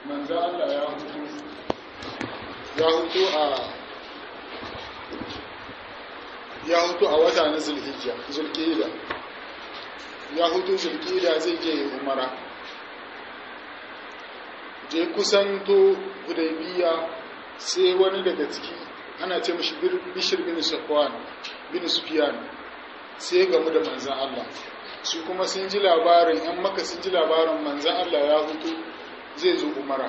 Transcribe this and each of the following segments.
manzo Allah ya hutu ya hutu a ya hutu a wata na zulhijja zulqa'ida ya hutu zulqa'ida zai je umara je kusanto hudaybiya sai wani daga ciki ana ce mashi bishir bin safwan bin sufyan sai gamu da manzan Allah su kuma sun ji labarin yan maka sun ji labarin manzan Allah ya hutu zai zo umara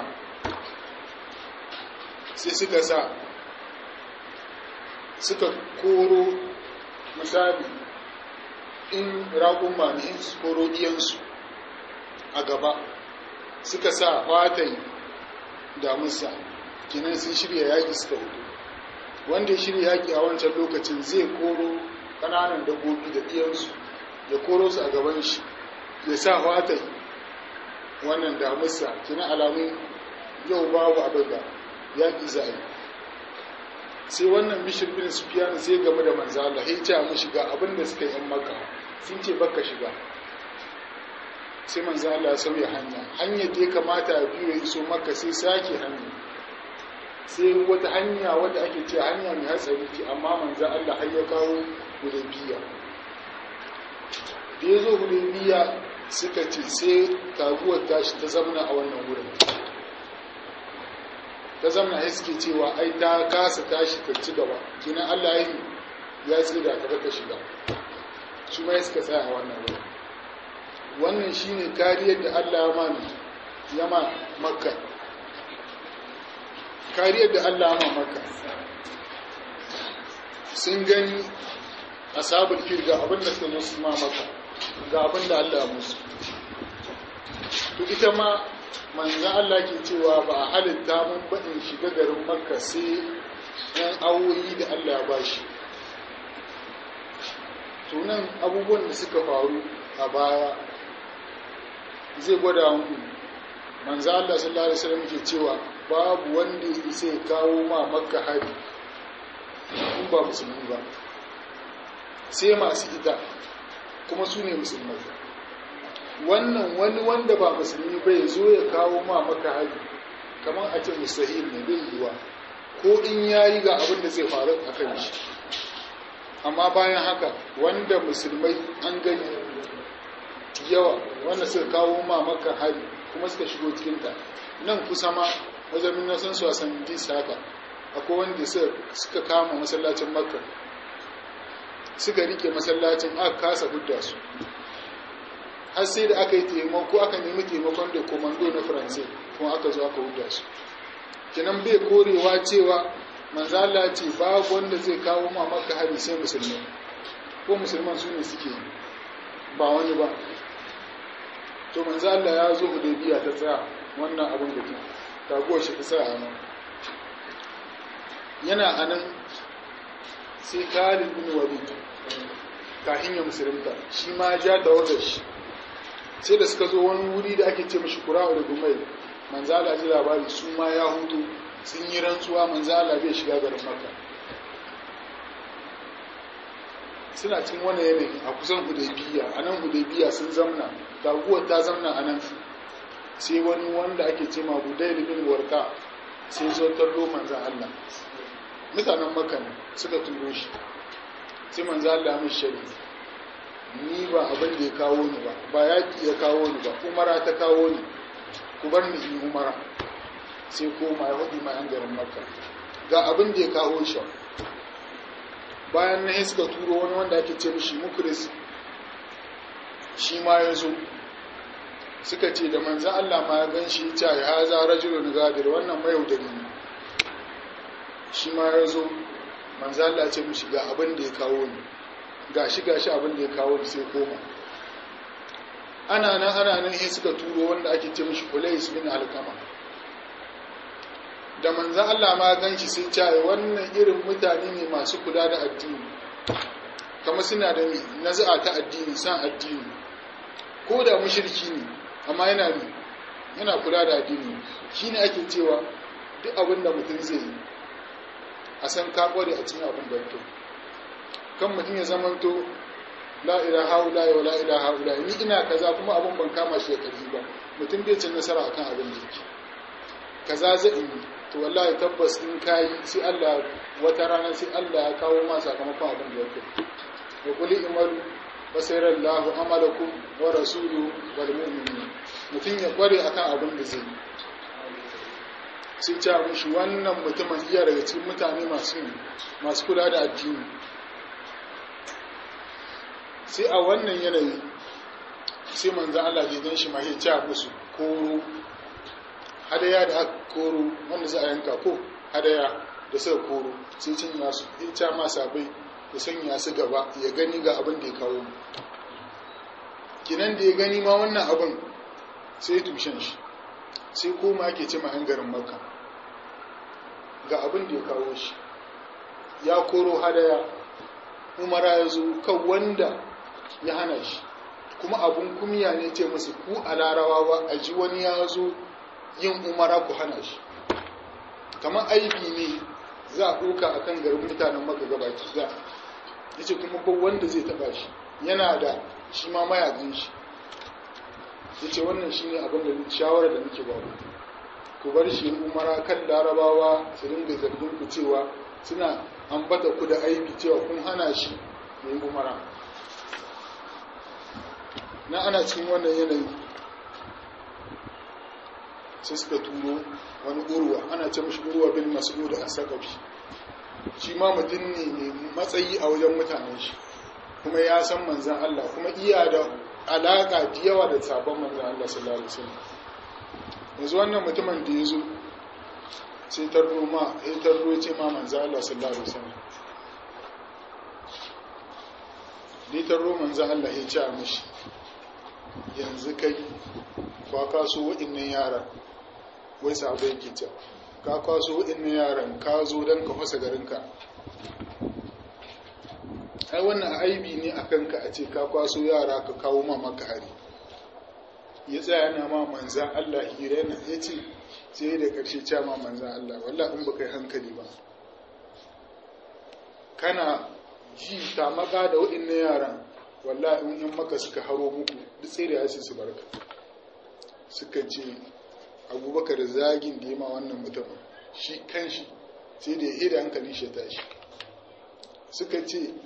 sai suka sa suka koro misali in raƙun mani in su koro iyansu a gaba suka sa fatan damusa kinan sun shirya yaƙi suka hudu wanda ya shirya yaƙi a wancan lokacin zai koro ƙananan dabbobi da ɗiyansu ya koro su a gaban shi ya sa fatan wannan damusa kinan alamun yau babu abin da yaƙi za a yi sai wannan bishir bin sufiyan sai game da manzo Allah ya ce mu shiga abin da suka yi yan maka sun ce baka shiga sai manzo Allah ya sauya hanya hanyar da ya kamata ya biyo ya iso maka sai sake hanya sai wata hanya wadda ake ce hanya mai hatsari ce amma manzo Allah har ya kawo hudaybiya da ya zo hudaybiya suka ce sai taguwar tashi ta zamana a wannan wurin ta zamana ya suke cewa ai ta kasa tashi ta ci gaba kinan Allah ya ya tsira ta ta shiga su ma suka tsaya a wannan wurin wannan shine kariyar da Allah ya mani ya ma makka kariyar da Allah ya ma makka sun gani ashabul fil ga abin da suka musu ma makka ga abin da Allah ya musu to ita ma manzan Allah ke cewa ba a halitta mun baɗin shiga garin makka sai yan awoyi da Allah ya ba shi tunan abubuwan da suka faru a baya zai gwada mu manzan Allah sallallahu Alaihi wasallam ke cewa babu wanda ya isa ya kawo ma makka hari in ba musulmi ba sai masu ita kuma su ne musulmai wannan wani wanda ba musulmi bai zo ya kawo ma maka hari kamar a ce mustahil ne bai yiwa ko in yayi ga abin da zai faru a kan shi amma bayan haka wanda musulmai an gani yawa wanda suka kawo ma maka hari kuma suka shigo cikinta nan kusa ma wajen na san su a san dis haka akwai wanda suka kama masallacin makka suka rike masallacin aka kasa hudda su har sai da aka yi taimako aka nemi taimakon da komando na faransai kuma aka zo aka huda su kinan bai korewa cewa manzala ce babu wanda zai kawo ma maka hari sai musulmi ko musulman su ne suke yi ba wani ba to manzala ya zo hudaybiya ta tsaya wannan abin da ke taguwar shi ta tsaya a nan yana a nan sai khalid bin walid kahin ya musulunta shi ma ja tawagar shi sai da suka zo wani wuri da ake ce mashi kura'u da gumai manzala ji labari su ma ya hutu sun yi rantsuwa manzala bai shiga garin maka suna cin wani yanayi a kusan hudaybiya a nan hudaybiya sun zamna taguwar ta zamna a nan sai wani wanda ake ce ma hudayl bin warka sai zo tallo manzan Allah mutanen maka ne suka turo shi sai manzan Allah mai shari'a ni ba abin da ya kawo ni ba ba yaƙi ya kawo ni ba umara ta kawo ni ku bar ni in umara sai koma ya hudu mai an garin makka ga abin da ya kawo shi bayan na suka turo wani wanda ake ce mishi mukris shi ma ya zo suka ce da manzan Allah ma ya gan shi ta ya haza rajulun gadir wannan mayaudari ne shi ma ya zo manzan Allah ce mishi ga abin da ya kawo ni gashi gashi abin da ya kawo da sai koma ana nan ana nan sai suka turo wanda ake ce mishi Qulais bin Alqama da manzo Allah ma ganshi sai ce wannan irin mutane ne masu kula da addini kama suna da naz'a ta addini san addini ko da mushriki ne amma yana ne yana kula da addini shine ake cewa duk abin da mutum zai yi a san ka kware a cikin abin da to kan mutum ya zamanto la ilaha illa wa la ilaha illa ni ina kaza kuma abun ban kama shi da ƙarfi ba mutum bai cin nasara akan abin da yake kaza zai yi to wallahi tabbas in kayi sai Allah wata rana sai Allah ya kawo ma sakamakon abin da yake wa qul imalu basira Allahu amalakum wa rasuluhu wal mu'minun mutun ya kware akan abin da zai yi sai ta mushi wannan mutumin iya daga cikin mutane masu masu kula da addini sai a wannan yanayi sai manzo Allah ya gan shi ma ya ta musu koro hadaya da aka koro wanda za a yanka ko hadaya da suka koro sai cin nasu ya ta ma sabai ya sanya su gaba ya gani ga abin da ya kawo mu kinan da ya gani ma wannan abin sai tushen shi sai koma ake ce yan garin makka ga abin da ya kawo shi ya koro hadaya umara ya zo kan wanda ya hana shi kuma abun kumya ne ce musu ku a larawa ba a ji wani ya zo yin umara ku hana shi kamar aibi ne za a ɗauka a kan garin mutanen maka gabaki za ya ce kuma ba wanda zai taɓa shi yana da shi ma mayakin shi ya ce wannan shi ne abin da shawarar da muke ba ku bar shi umara kan larabawa su dinga zargin ku cewa suna ambata ku da aibi cewa kun hana shi ya yi umara na ana cikin wannan yanayi sai suka turo wani urwa ana ce mashi urwa bin mas'ud a sakafi shi ma mutum ne mai matsayi a wajen mutanen shi kuma ya san manzan Allah kuma iya da alaka da yawa da sabon manzan Allah sallallahu alaihi wasallam yanzu wannan mutumin da ya zo sai tarro ma ya tarro ce ma manzan Allah sallallahu alaihi wasallam ni tarro manzan Allah ya ce a mishi yanzu kai kwa kaso waɗannan yaran wai sahabai yake ce ka kwaso waɗannan yaran ka zo don ka fasa garinka ai wannan aibi ne a kanka a ce ka kwaso yara ka kawo ma maka hari ya tsaya na ma manzan Allah hira yana ya ce sai da ƙarshe ce ma manzan Allah wallah in baka yi hankali ba kana ji ta maka da waɗannan yaran wallah in yan maka suka haro muku duk tsere ya su barka suka ce abubakar zagin da ya ma wannan mutumin shi kan shi sai da ya hira hankalin shi tashi suka ce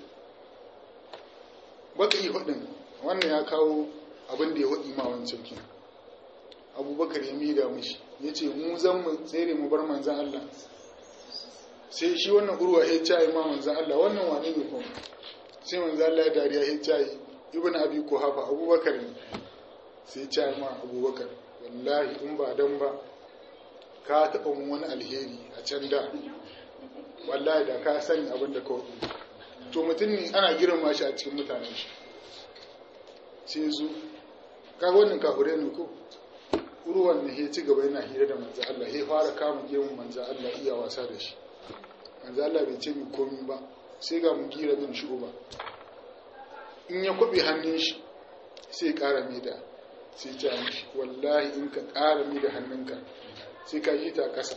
baka yi hudun wannan ya kawo abin da ya hudu ma wancan kin abubakar ya mida mishi ya ce mu zan mu tsere mu bar manzan Allah sai shi wannan urwa ya cayi ma manzan Allah wannan wane ne kuma sai manzan Allah ya dariya ya cayi ibn abi kuhafa abubakar ne sai cayi ma abubakar wallahi in ba dan ba ka taɓa mun wani alheri a can da wallahi da ka sani abin da kawai to mutum ne ana girma shi a cikin mutanen shi sai zo ka wannan kafure ne ko ruwan ne ya ci gaba yana hira da manzo Allah ya fara kama gemun manzo Allah iya wasa da shi manzo Allah bai ce mi komi ba sai ga mu gira bin shi uba in ya kwabe hannun shi sai ƙara mai da sai ta mishi wallahi in ka ƙara mi da hannunka sai ka yi ta ƙasa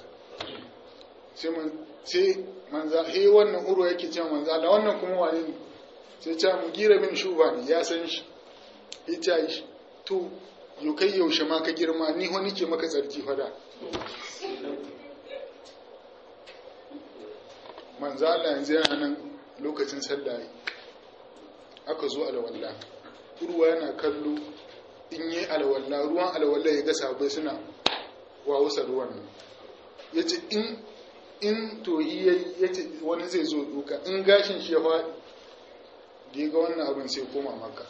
sai manza he wannan uro yake cewa manza Allah wannan kuma wane ne sai ta mu gira bin shuba ne ya san shi ita yi to yau kai yaushe ma ka girma ni wani ke maka tsarki fada manza Allah yanzu yana nan lokacin sallah aka zo alwala urwa yana kallo in yi alwala ruwan alwala ya ga sabai suna wawusa ruwan nan ya ce in in toyi ya ce wani zai zo duka in gashin shi ya faɗi da ya ga wannan abin sai koma maka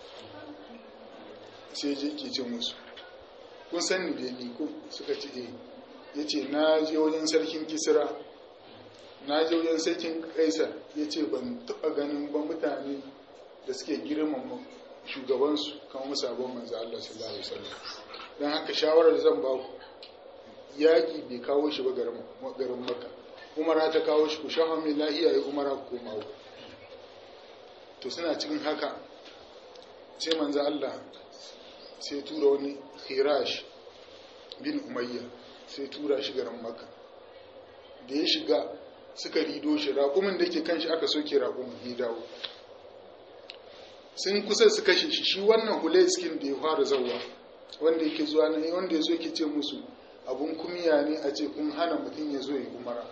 sai je ke ce musu kun san ni da ni ko suka ce eh ya ce na je wajen sarkin kisira na je wajen sarkin kaisar ya ce ban taɓa ganin ba mutane da suke girmama shugabansu kan musu abin manzo Allah sallallahu alaihi wasallam don haka shawarar zan ba ku yaƙi bai kawo shi ba garin maka umara ta kawo shi ku shafa mai lahiya ya umara ku koma to suna cikin haka sai manzo Allah sai tura wani khirash bin umayya sai tura shi garin maka da ya shiga suka rido shi raƙumin da ke kan shi aka soke raƙumin ya dawo sun kusa su kashe shi shi wannan hulaiskin da ya fara zauwa wanda yake zuwa na wanda ya zo ke ce musu abun kumiya ne a ce kun hana mutum ya zo yi umara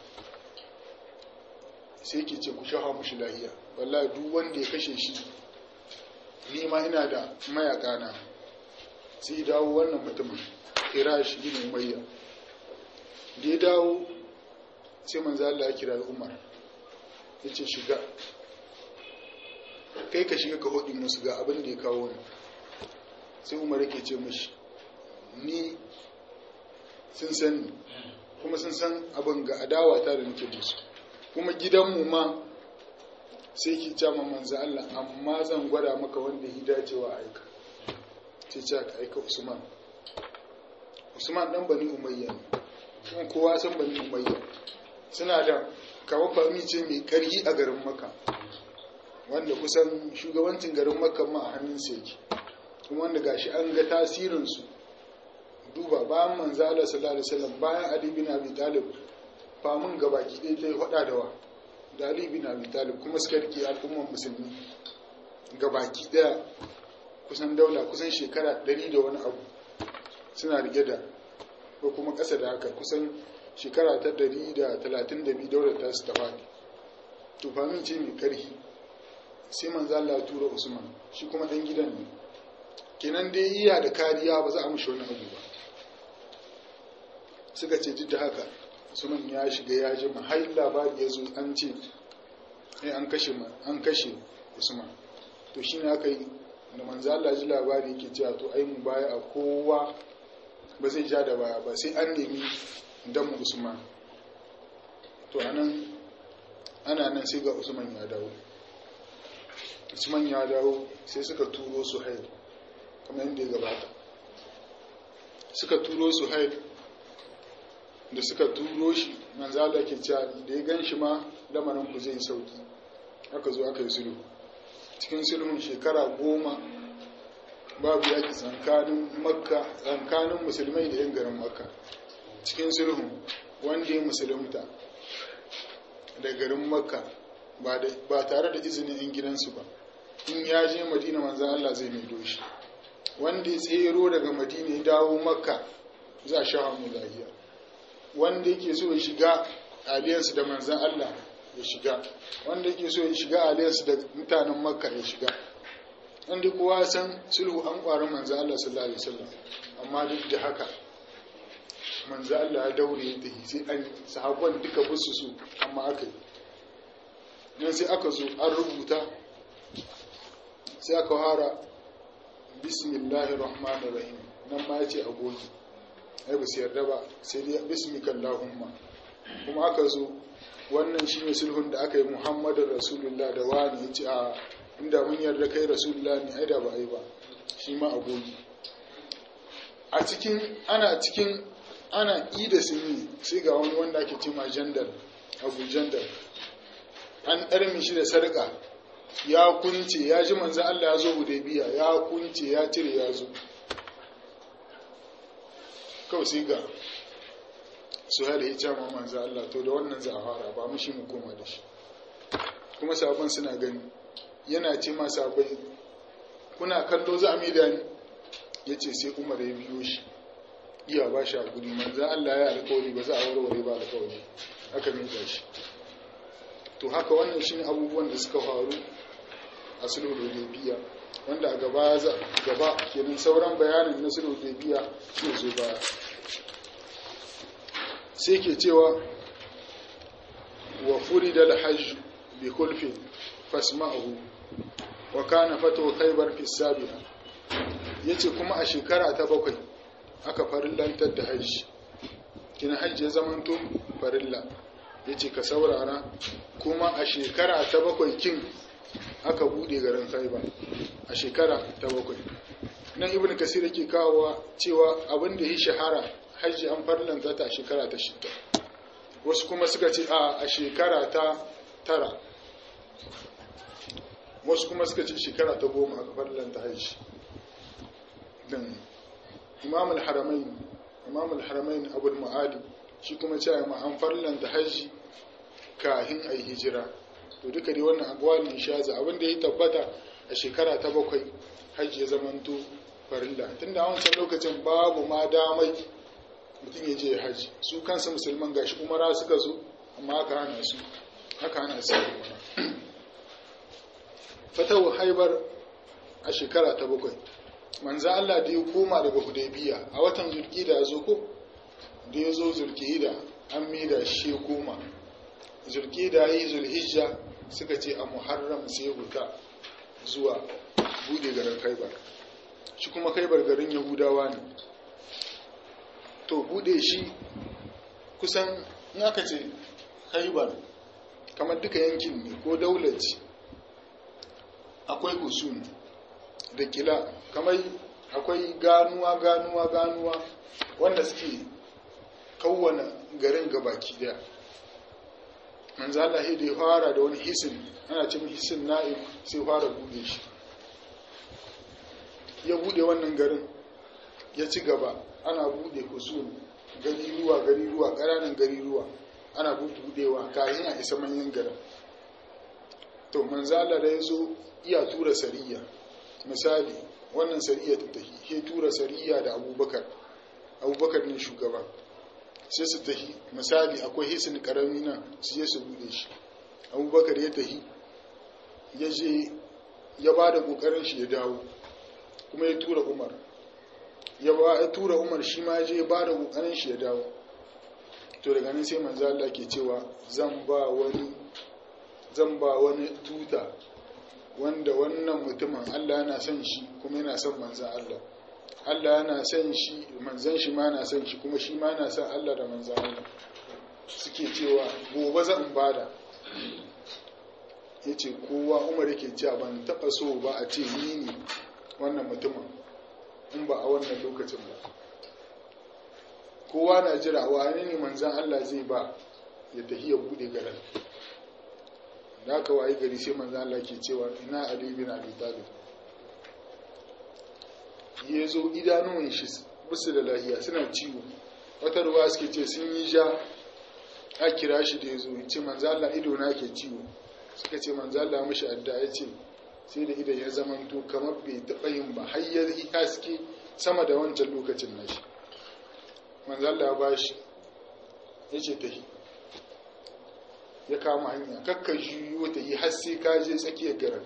sai ke ce ku shafa mushi lahiya wallahi duk wanda ya kashe shi ni ma ina da mayaka na sai dawo wannan mutumin kira shi bin umayya da ya dawo sai manzo Allah ya kira Umar ya ce shiga kai ka shiga ka hodi musu ga abin da ya kawo ni sai Umar yake ce mishi ni sun san kuma sun san abin ga adawa ta da nake musu kuma gidanmu ma sai ki ce ma manzo Allah amma zan gwada maka wanda ya dacewa aika sai ce ka aika Usman Usman dan bani Umayya ne kuma kowa san bani Umayya suna da kawo fami ce mai karhi a garin Makka wanda kusan shugabancin garin Makka ma a hannun sa yake kuma wanda gashi an ga tasirin su duba bayan manzo Allah sallallahu alaihi wasallam bayan Ali bin Abi Talib famun gabaki ɗaya ta yi hada da wa da Ali bin Abi Talib kuma suka rike al'umman musulmi gabaki ɗaya kusan daula kusan shekara ɗari da wani abu suna rike da ko kuma ƙasa da haka kusan shekara ta ɗari da talatin da biyu daular ta su ta faɗi to famin ce mai ƙarfi sai manzo Allah tura Usman shi kuma ɗan gidan ne kenan dai iya da kariya ba za a mishi wani abu ba suka ce duk da haka Usman ya shiga ya ji har labari ya zo an ce an kashe an kashe Usman to shine aka yi da manzo Allah ji labari yake cewa to ai mu baya a kowa ba zai ja da baya ba sai an nemi dan Usman to anan ana nan sai ga Usman ya dawo Usman ya dawo sai suka turo su hail kamar yadda ya gabata suka turo su hail da suka turo shi manzo Allah ke cewa da ya gan shi ma lamarin ku zai sauki aka zo aka yi sulhu cikin sulhun shekara goma babu yaki tsakanin makka tsakanin musulmai da 'yan garin makka cikin sulhun wanda ya musulunta da garin makka ba tare da izinin 'yan gidansu ba in ya je madina manzan Allah zai mai doshi wanda ya tsero daga madina ya dawo makka za a sha hannu lahiya wanda yake so ya shiga aliyarsu da manzan Allah ya shiga wanda yake so ya shiga aliyarsu da mutanen makka ya shiga wanda kowa san sulhu an ƙwarin manzan Allah sallallahu alaihi wasallam amma duk da haka manzan Allah ya daure ya tafi sai an sahabban duka busu su amma aka yi nan sai aka zo an rubuta sai aka fara bismillahir rahmanir rahim nan ma yace agogi ai ba su yarda ba sai dai bismikallahumma kuma aka zo wannan shine sulhun da aka yi muhammadin rasulullah da wani ya ce a inda mun yarda kai rasulullah ne ai da ba ai ba shi ma agogi a cikin ana cikin ana ida sunni sai ga wani wanda ake ce ma jandal abu jandal an ɗarmi shi da sarƙa ya kunce ya ji manzo Allah ya zo hudaybiya ya kunce ya cire ya zo kawai sai ga su hada ya cama manzo Allah to da wannan za a fara ba mu shi mu koma da shi kuma sabon suna gani yana ce ma sabai kuna kallo za a mai da ni ya ce sai umar ya biyo shi iya ba shi hakuri manzo Allah ya alƙawari ba za a warware ba alƙawari aka mai shi to haka wannan shi ne abubuwan da suka faru a sulhu hudaybiya wanda a gaba gaba kenan sauran bayanin na sulhu hudaybiya zai zo baya sai ke cewa wa furida al-hajj bi kulfin fasma'uhu wa kana fatu khaybar fi sabiha yace kuma a shekara ta bakwai aka farillantar da hajji kina hajji ya zamanto farilla yace ka saurara kuma a shekara ta bakwai kin aka bude garin khaybar a shekara ta bakwai nan ibn kasir yake kawowa cewa abin da ya shahara hajji an farlanta ta a shekara ta shida wasu kuma suka ce a a shekara ta tara wasu kuma suka ce shekara ta goma aka farlanta hajji dan imam al-haramain imam al-haramain abul ma'ali shi kuma ce ma an farlanta hajji kahin ai hijira to duka dai wannan akwali shaza abin da ya tabbata a shekara ta bakwai hajji ya zamanto farilla tunda a wancan lokacin babu ma damai mutum ya je ya haji su kansu musulman gashi umara suka zo amma aka hana su aka hana su fatawa haibar a shekara ta bakwai manzo Allah da ya koma daga hudaybiya a watan zulqida ya zo ko da ya zo zulqida an mida shi ya koma zulqida yi zulhijja suka ce a muharram sai huta zuwa bude garin khaibar shi kuma khaibar garin yahudawa ne to bude shi kusan in aka ce khaibar kamar duka yankin ne ko daular ce akwai usul da kila kamar akwai ganuwa ganuwa ganuwa wanda suke kawwana garin gabaki daya manzo Allah da ya fara da wani hisin ana cin hisin na'im sai fara bude shi ya bude wannan garin ya ci gaba ana bude usul gari ruwa gari ruwa ƙananan gari ruwa ana budewa kayan a isa manyan garin to manzo Allah da ya zo iya tura sariya misali wannan sariya ta tahi he tura sariya da abubakar abubakar ne shugaba sai su tahi misali akwai hisin karami nan su je su bude shi abubakar ya tahi ya je ya ba da kokarin shi ya dawo kuma ya tura umar ya ba ya tura umar shi ma je ya ba da kokarin shi ya dawo to daga nan sai manzo Allah ke cewa zan ba wani zan ba wani tuta wanda wannan mutumin Allah yana son shi kuma yana son manzan Allah Allah yana son shi manzan shi ma yana son shi kuma shi ma yana son Allah da manzan Allah suke cewa gobe zan bada ya ce kowa umar yake cewa ban taɓa so ba a ce ni ne wannan mutumin in ba a wannan lokacin ba kowa na jira wani ne manzan Allah zai ba ya tafi ya bude garin da aka waye gari sai manzo Allah ke cewa ina Ali bin Abi Talib ya zo idanuwan shi bisu da lahiya suna ciwo wata ruwa suke ce sun yi ja a kira shi da ya zo ce manzo Allah ido na ke ciwo suka ce manzo Allah mishi adda ya ce sai da idan ya zamanto kamar bai taɓa yin ba har ya haske sama da wancan lokacin nashi manzo Allah ya bashi ya ce tahi ya kama hanya kakka juyo ta yi har sai ka je tsakiyar garin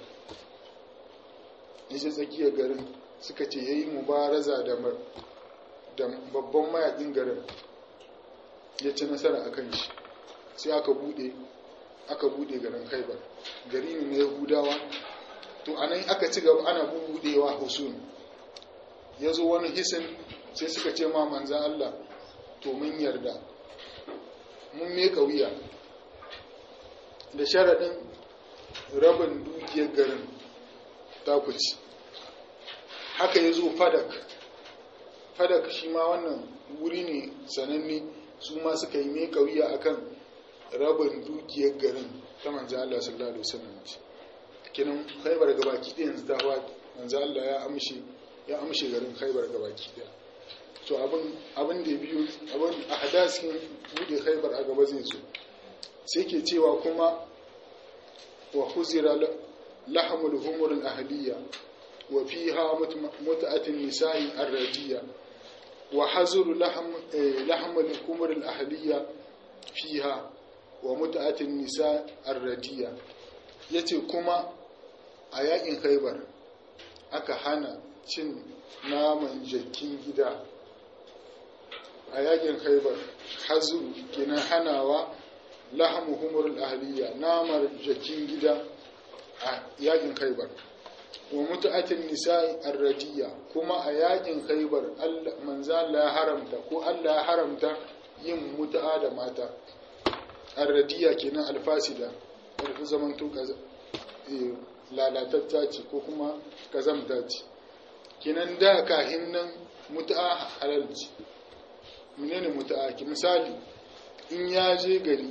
ya je tsakiyar garin suka ce ya yi mubaraza da babban mayakin garin ya ci nasara a kan shi sai aka bude aka bude garin haibar gari ne na yahudawa to a nan aka ci gaba ana bubudewa husun ya zo wani hisin sai suka ce ma manzan Allah to mun yarda mun meka wuya da sharaɗin rabin dukiyar garin takuci haka ya zo fadak fadak shi ma wannan wuri ne sananne su ma suka yi mai kauya akan rabin dukiyar garin ta manzan Allah sallallahu alaihi wasallam ce kinan khaibar gabaki ɗaya yanzu ta faɗi manzan Allah ya amshe ya amshe garin khaibar gabaki ɗaya to abin abin da biyu abin a hadasin bude khaibar a gaba zai zo sai ke cewa kuma wa huzira lahamul humur al-ahliya wa fiha mut'atin nisa'i ar-radiya wa hazuru lahamul humur al-ahliya fiha wa mut'atin nisa' ar-radiya yace kuma a yakin khaybar aka hana cin naman jakin gida a yakin khaybar hazuru kenan hanawa lahamu humurul ahliya namar jakin gida a yakin khaibar wa mutu'atin nisa'i arradiya kuma a yakin khaibar manzo Allah ya haramta ko Allah ya haramta yin mutu'a da mata arradiya kenan alfasida da zaman to lalatatta ce ko kuma kazamta ce kenan da kahin nan mutu'a halal ce menene mutu'a ki misali in ya je gari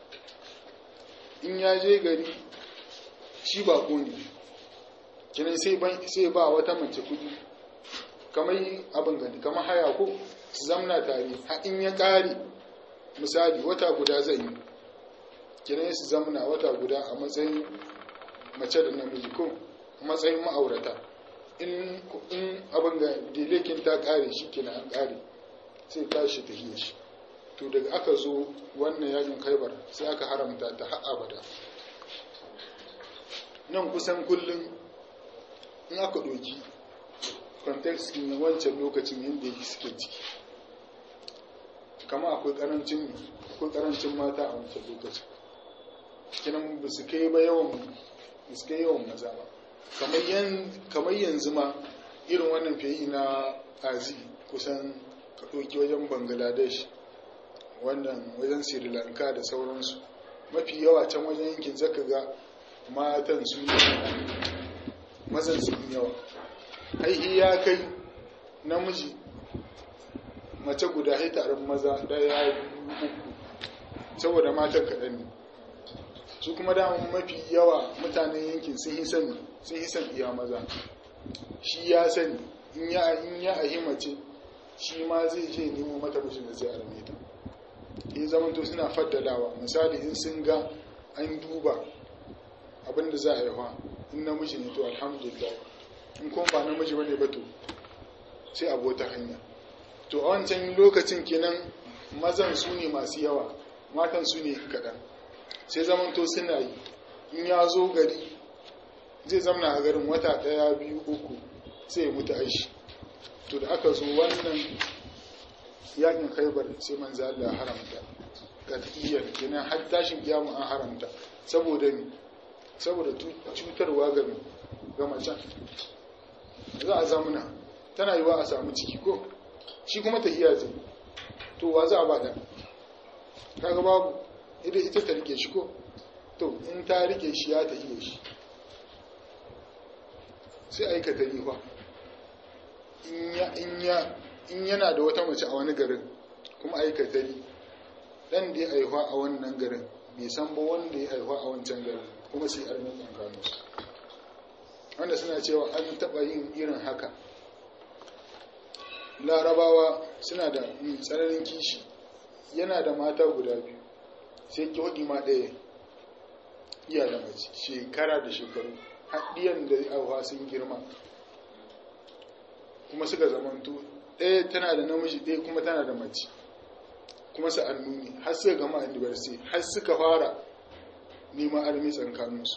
in ya je gari shi ba ne kinan sai ba wata mace kudi kamar abin gani kamar haya ko su zamna tare ha in ya kare misali wata guda zai yi kinan su zamna wata guda a matsayin mace da namiji ko a matsayin ma'aurata in abin ga dilekin ta kare shi kina an kare sai tashi ta hiye shi to daga aka zo wannan yakin khaibar sai aka haramta ta har abada nan kusan kullum in aka ɗoki context na wancan lokacin yadda yake suke ciki kama akwai karancin akwai karancin mata a wancan lokacin kinan ba su kai ba yawan ba su kai yawan maza ba kamar yanzu ma irin wannan fiye na azi kusan ka ɗauki wajen bangladesh wannan wajen sri lanka da sauransu mafi yawa can wajen yankin zaka ga matan su mazan su yawa aihi ya kai namiji mace guda hai taron maza daya uku saboda matan kaɗan ne su kuma damun mafi yawa mutanen yankin sun yi sani sun yi san iya maza shi ya sani in ya in ya ahi mace shi ma zai je nemo mata mijin da zai arme ta in zamanto suna faddalawa misali in sun ga an duba abin da za a yi wa in namiji ne to alhamdulillah in kuma ba namiji bane ba to sai abota hanya to a wancan lokacin kenan mazan su ne masu yawa matan su ne kaɗan sai zamanto suna yi in ya zo gari zai zamna a garin wata ɗaya biyu uku sai ya mutu aishi to da aka zo wannan yakin khaibar sai manzo Allah ya haramta qat'iyyar kenan har tashin kiyama an haramta saboda ni saboda cutarwa ga ga macen za a zamuna tana yiwa a samu ciki ko shi kuma ta iya zai to wa za a bada kaga babu ita ita ta rike shi ko to in ta rike shi ya ta iya shi sai aikata rifa in yana da wata mace a wani garin kuma aikata ri dan da ya aihuwa a wannan garin bai san ba wanda ya aihuwa a wancan garin kuma sai armin tsakanin su wanda suna cewa an taɓa yin irin haka larabawa suna da tsananin kishi yana da mata guda biyu sai ki ma ɗaya iya da mace shekara da shekaru haɗiyan da aihuwa sun girma kuma suka zamanto ɗaya tana da namiji ɗaya kuma tana da mace kuma sa'annu ne har suka gama university har suka fara neman armi tsakaninsu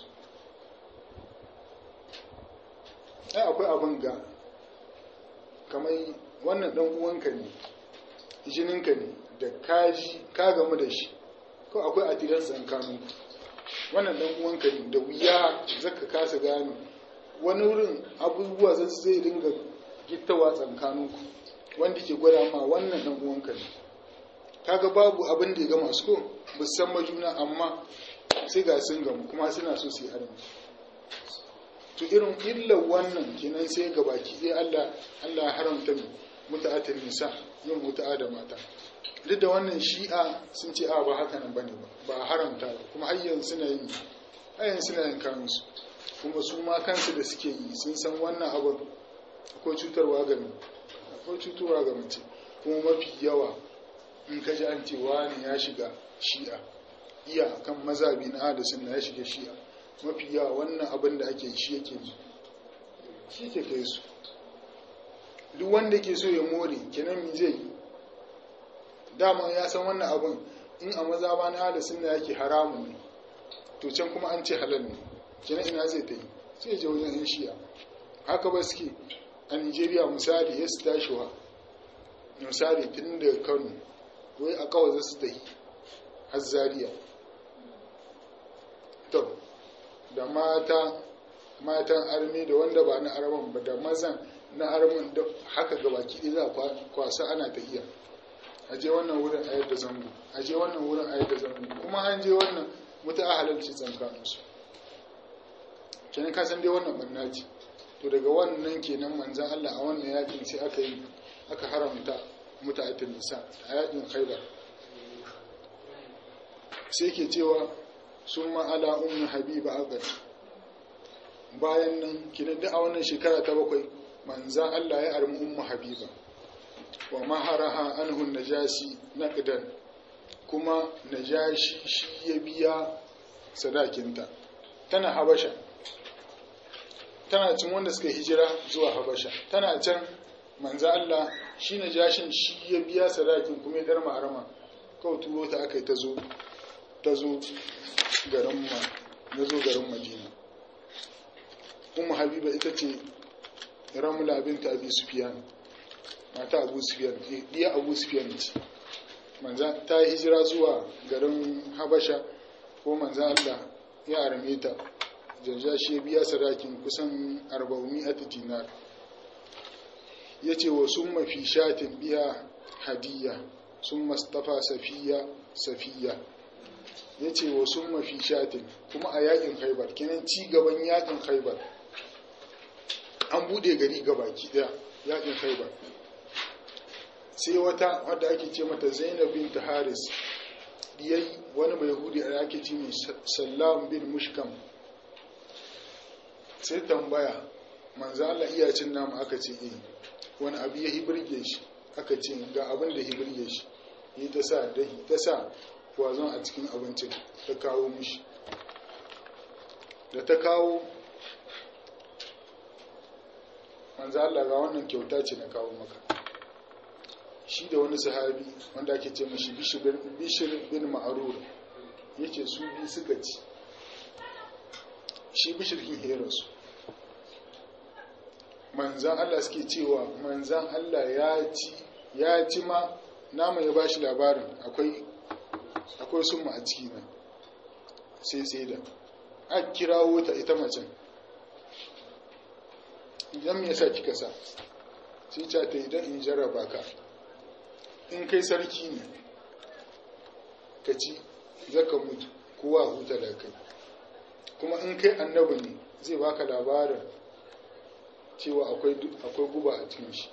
ai akwai abin ga kamar wannan ɗan uwanka ne jininka ne da kaji ka gamu da shi ko akwai atilar tsakaninku wannan ɗan uwanka ne da wuya zaka kasa gano wani wurin abubuwa zai dinga gittawa tsakaninku wanda ke gwada ma wannan ɗan uwanka ne kaga babu abin da ya gama su ko ba san majuna amma sai ga sun gamu kuma suna so su yi arziki to irin illar wannan kenan sai ga baki ɗaya Allah Allah haramta mu muta'atin nisa yin muta'a da mata duk da wannan shi'a sun ce a ba haka nan bane ba ba haramta ba kuma har yanzu suna yin har yanzu suna yin kansu kuma su ma kansu da suke yi sun san wannan abin akwai cutarwa ga akwai cutarwa ga mace kuma mafi yawa in ka ji an ce wani ya shiga shi'a iya kan mazabi na da sunna ya shiga shi'a mafi yawa wannan abin da ake shi yake yi shi ke kai su duk wanda ke so ya more kenan mi zai yi dama ya san wannan abin in a mazaba na da sunna yake haramun ne to can kuma an ce halal ne kenan ina zai ta yi sai je wajen yan shi'a haka ba suke a nigeria misali ya su tashiwa misali tun da kano wai a kawai za su tafi har zariya to da mata matan armi da wanda ba na arman ba da mazan na arman da haka gaba kiɗi za a kwasa ana tafiya a je wannan wurin a yadda zango a je wannan wurin a yadda zango kuma an je wannan mutu a halarci tsankaninsu kenan ka san dai wannan banna ce to daga wannan kenan manzan Allah a wannan yakin sai aka yi aka haramta muta'atin nisa a yakin khaibar sai ke cewa sun ma'ala ummu habiba aqad bayan nan kinan da a wannan shekara ta bakwai manzan Allah ya armi ummu habiba wa maharaha anhu najasi naqdan kuma najashi shi ya biya sadakinta tana habasha tana cin wanda suka hijira zuwa habasha tana can manzo Allah shi na jashin shi ya biya sadakin kuma ya darma arama kawai turo ta aka yi ta zo ta zo garin ma na zo garin madina ummu habiba ita ce ramula binta abi sufyan mata abu sufyan diya abu sufyan ce manza ta yi hijira zuwa garin habasha ko manza Allah ya arme ta janja shi ya biya sadakin kusan 400 dinar ya ce wa sun mafi shatin biya hadiyya sun mastafa safiya safiya ya ce wa sun mafi shatin kuma a yakin haibar kinan ci gaban yakin haibar an bude gari gabaki daya yakin haibar sai wata wadda ake ce mata zainab bin haris diyai wani mai hudi a ake ce mai sallam bin mushkam sai tambaya manzo Allah iya cin namu aka ce eh wani abu ya hibirge shi aka ce ga abin da hibirge shi yi ta sa dahi ta sa kwazon a cikin abincin ta kawo mishi da ta kawo manzo Allah ga wannan kyauta ce na kawo maka shi da wani sahabi wanda ake ce mashi bishir bin ma'arur yace su bi suka ci shi bishir kin herasu manzan Allah suke cewa manzan Allah ya ci ya ci ma nama ya bashi labarin akwai akwai summa a ciki na sai sai da a kirawo ta ita macen idan me yasa kika sa sai ta ta idan in jarraba ka in kai sarki ne ka ci zaka mutu kowa huta da kai kuma in kai annabi ne zai baka labarin cewa akwai guba a cikin shi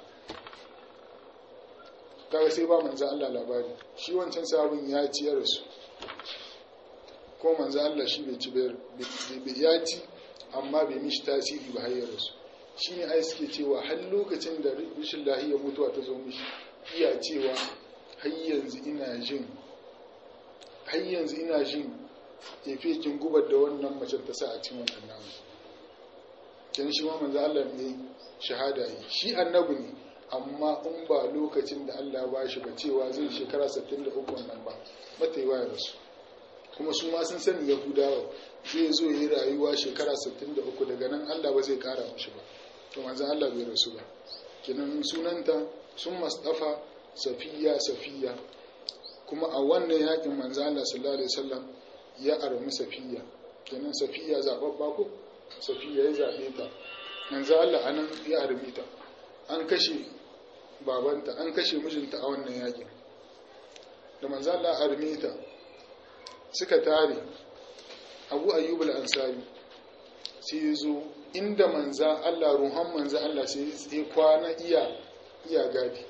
kaga sai ba manzo Allah labari shi wancan sabon ya ci ya rasu ko manzo Allah shi bai ci bai ya ci amma bai mishi tasiri ba har ya rasu shine ai suke cewa har lokacin da rashin lahiya mutuwa ta zo mishi iya cewa har yanzu ina jin har yanzu ina jin efekin gubar da wannan macen ta sa a cikin wannan namu ken shi ma manzo Allah ne shahada yi shi annabi ne amma in ba lokacin da Allah ba shi ba cewa zai shekara 63 wannan ba mata yi waya rasu kuma su ma sun sani yahudawa zai zo yi rayuwa shekara 63 daga nan Allah ba zai kara mashi ba to manzo Allah bai rasu ba kenan sunanta sun masdafa safiya safiya kuma a wannan yakin manzo Allah sallallahu alaihi wasallam ya armi safiya kenan safiya zababba ko safiya ya zabe ta manzo Allah anan ya armi ta an kashe babanta an kashe mijinta a wannan yakin da manzo Allah armi ta suka tare Abu Ayyub al-Ansari sai ya zo inda manza Allah ruhan manza Allah sai ya kwana iya iya gadi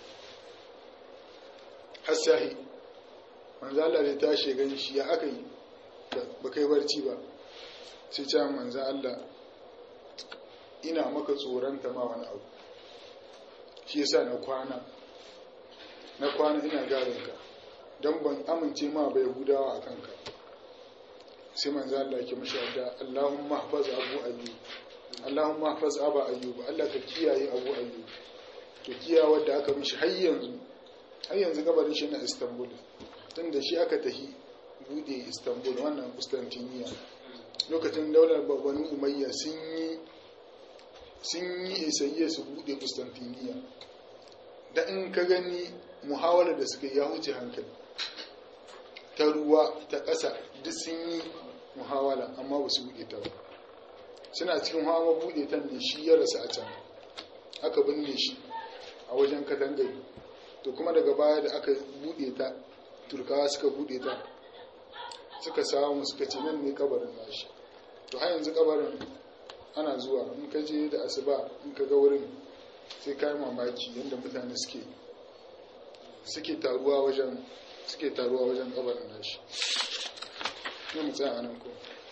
hasahi manza Allah da tashi gan shi ya aka yi ba kai barci ba sai ce manza Allah ina maka tsoron ta ma wani abu shi yasa na kwana na kwana ina gadon ka don ban amince ma bai hudawa a kanka sai manzo Allah ke mashi adda Allahumma hafaz Abu Ayyub Allahumma hafaz Aba Ayyub Allah ka kiyaye Abu Ayyub to kiyaye wanda aka mishi har yanzu har yanzu gabarin shi na Istanbul tunda shi aka tahi bude Istanbul wannan Constantinople lokacin daular babban Umayya sun yi sun yi isayya su bude Constantinople da in ka gani muhawarar da suka yi ya huce hankali ta ruwa ta ƙasa duk sun yi muhawala amma ba su buɗe ta ba suna cikin hawa buɗe ta ne shi ya rasu a can aka binne shi a wajen katangare to kuma daga baya da aka buɗe ta turkawa suka buɗe ta suka samu suka ce nan ne kabarin nashi to har yanzu kabarin ana zuwa in ka je da asuba in ka ga wurin sai kai mamaki yadda mutane suke suke taruwa wajen suke taruwa wajen kabarin nashi ne mu tsaya anan ko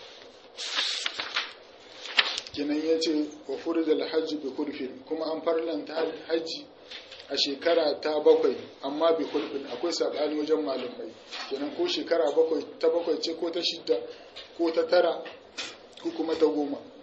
kinan ya ce wa furda hajji bi kurfin kuma an farlanta hajji a shekara ta bakwai amma bi kurfin akwai saɓani wajen malamai kenan ko shekara bakwai ta bakwai ce ko ta shidda ko ta tara ko kuma ta goma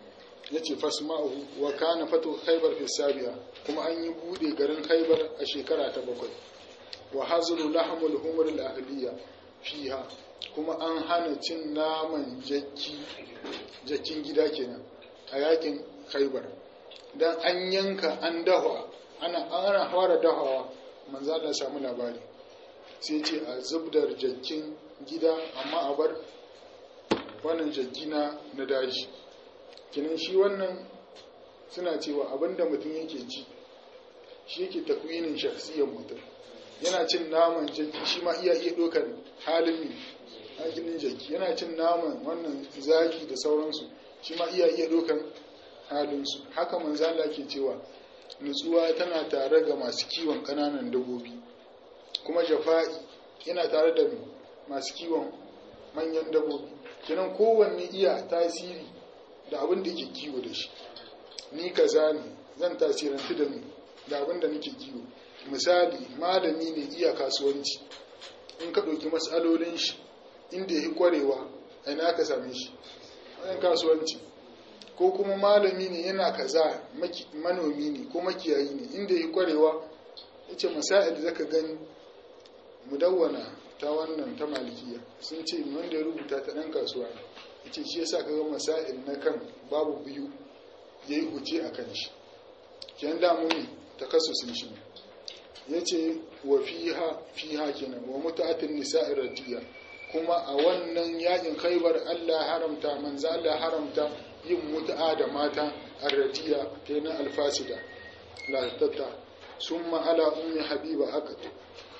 ya ce fasma'uhu wa kana fatu khaybar fi sabiya kuma an yi bude garin khaybar a shekara ta bakwai wa hazlu lahmul humur al ahliya fiha kuma an hana cin naman jakki jakkin gida kenan a yakin khaybar dan an yanka an dahwa ana ana fara dahawa manzo Allah samu labari sai ce a zubdar jakkin gida amma a bar wannan jaggina na daji kinan shi wannan suna cewa abinda mutum yake ci shi yake takwinin shakhsiyar mutum yana cin naman jaki shi ma iya iya ɗaukar halin ne hakinin jaki yana cin naman wannan zaki da sauransu shi ma iya iya ɗaukar halinsu haka manzala ke cewa nutsuwa tana tare ga masu kiwon ƙananan dabbobi kuma jafa'i yana tare da masu kiwon manyan dabbobi kinan kowanne iya tasiri da abin da ke kiwo da shi ni kaza ne zan tasirantu da ni da abin da nake kiwo misali malami ne iya kasuwanci in ka ɗauki matsalolin shi inda ya yi ƙwarewa a ina ka same shi wajen kasuwanci ko kuma malami ne yana kaza manomi ne ko makiyayi ne inda ya yi ƙwarewa yace masa'il zaka gani mudawwana ta wannan ta malikiya sun ce wanda ya rubuta ta ɗan kasuwa ne yace shi yasa kaga masail na kan babu biyu yayi huce a kan shi kenan da mun takassusin shi ne yace wa fiha fiha kenan wa muta'atin nisa'i radiya kuma a wannan yakin khaybar Allah haramta manzo Allah haramta yin mut'a da mata arradiya kenan alfasida la tatta summa ala ummi habiba akatu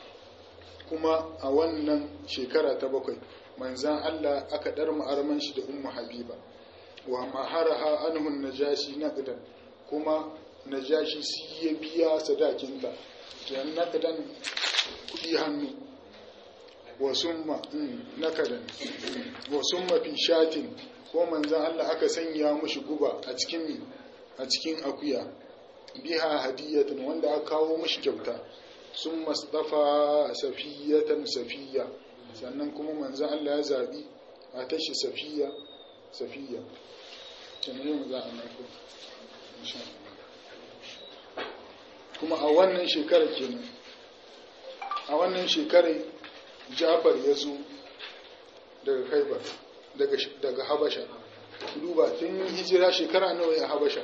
kuma a wannan shekara ta bakwai manzan Allah aka dar ma'arman shi da ummu habiba wa maharaha anhu najashi naqdan kuma najashi si ya biya sadakinta kenan naqdan kudi hannu wa summa nakadan wa summa fi shatin ko manzan Allah aka sanya mushi guba a cikin a cikin akuya biha hadiyatan wanda aka kawo mushi kyauta sun mastafa safiyatan safiya sannan kuma manzan Allah ya zaɓi a tashi safiya safiya kenan za a mako kuma a wannan shekarar kenan a wannan shekarar jafar ya zo daga kaibar daga habasha duba tun hijira shekara nawa ya habasha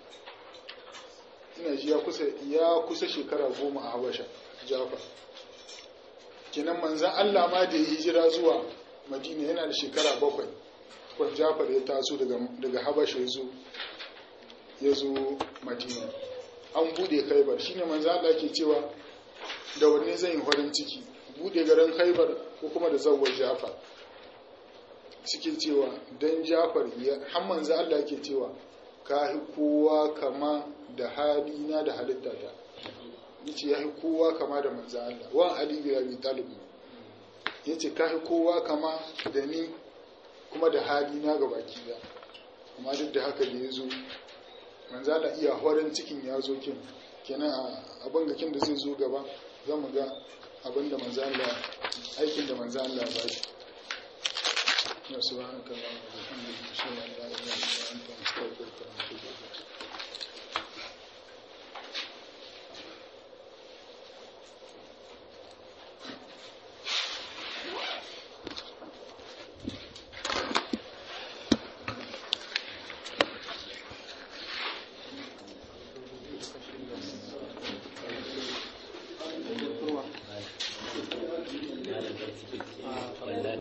ina ji ya kusa shekara goma a habasha jafar kenan manzan Allah ma da ya hijira zuwa madina yana da shekara bakwai kwan jafar ya taso daga habasha ya zo madina an bude khaibar shine manzan Allah ke cewa da wanne zan yi farin ciki bude garin khaibar ko kuma da zawar jafar suke cewa don jafar ya har manzan Allah ke cewa ka kowa kama da halina da halittata yace ya kowa kama da manzo Allah wa Ali bin Abi Talib yace ka kowa kama da ni kuma da halina ga baki da amma duk da haka da yazo manzo Allah iya horon cikin ya zo kin kenan a bangakin da zai zo gaba zamu ga abinda manzo Allah aikin da manzo Allah ba shi ya subhanaka allahumma wa bihamdika ashhadu an la ilaha illa anta astaghfiruka wa atubu ilayk Ah.